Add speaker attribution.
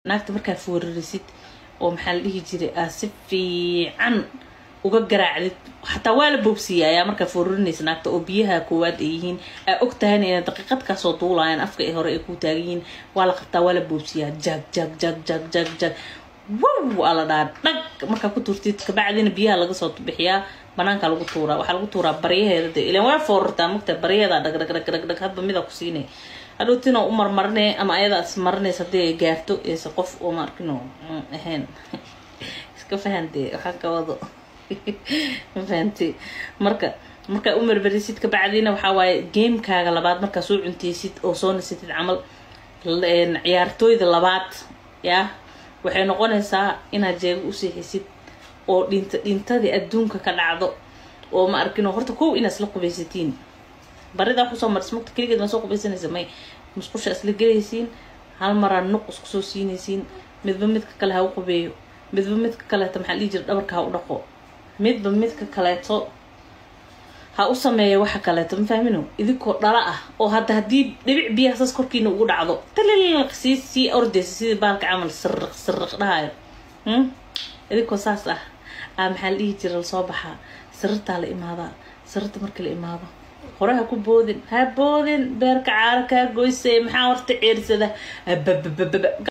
Speaker 1: naagta markaa foorarisid oo maxaa la dhihi jiray aa si fiican uga garaacdid xataa waa la boobsiiya ayaa markaa foorarinaysa naagta oo biyaha koowaad ay yihiin aa og tahayna inay daqiiqad kaasoo duulaayaan afka ay hore ay ku taagan yihiin waa la qabtaa waa la boobsiiyaa jag jag jag jag jag jag wow aa la dhaha dhag markaa ku tuurtid kabacdina biyaha laga soo bixiyaa banaanka lagu tuuraa waxaa lagu tuuraa baryaheeda de ilan waa foorartaa mugta baryaheeda dhag dhag dhag dhag dhag hadba mida ku siinay hadhowtina u marmarine ama ayadaa is marinaysa haddii ay gaarto eese qof oo maarkino ahayn iska fahantee waxaa ka wado ma fahanti marka markaa u marmarisid kabacdiina waxaa waaye gamekaaga labaad markaa soo cunteysid oo soo nasatid camal ciyaartooyda labaad yaa waxay noqonaysaa inaad jeego u seexisid oo dhinta dhintadii adduunka ka dhacdo oo ma arkino horta kow inaad isla qubaysatiin baridaa kusoo maris mugta keligeed maa soo qubaysanaysa may musqusha isla gelaysiin hal maraa nuq isku soo siinaysiin midba midka kale ha u qubeeyo midba midka kaleeto maxaa dhihi jira dhabarka ha u dhaqo midba midka kaleeto ha u sameeya waxa kaleeto ma fahmino idinkoo dhala ah oo hadda haddii dhibic biyaha saas korkiina ugu dhacdo talilq sii sii ordaysa sidii baalka camal siriq siriq dhahayo idinkoo saas ah aa maxaa la dhihi jira lasoo baxaa sirartaa la imaadaa sirarta marka la imaado hore ha ku boodin ha boodin beerka caaro kaa goysay maxaa horta ceersada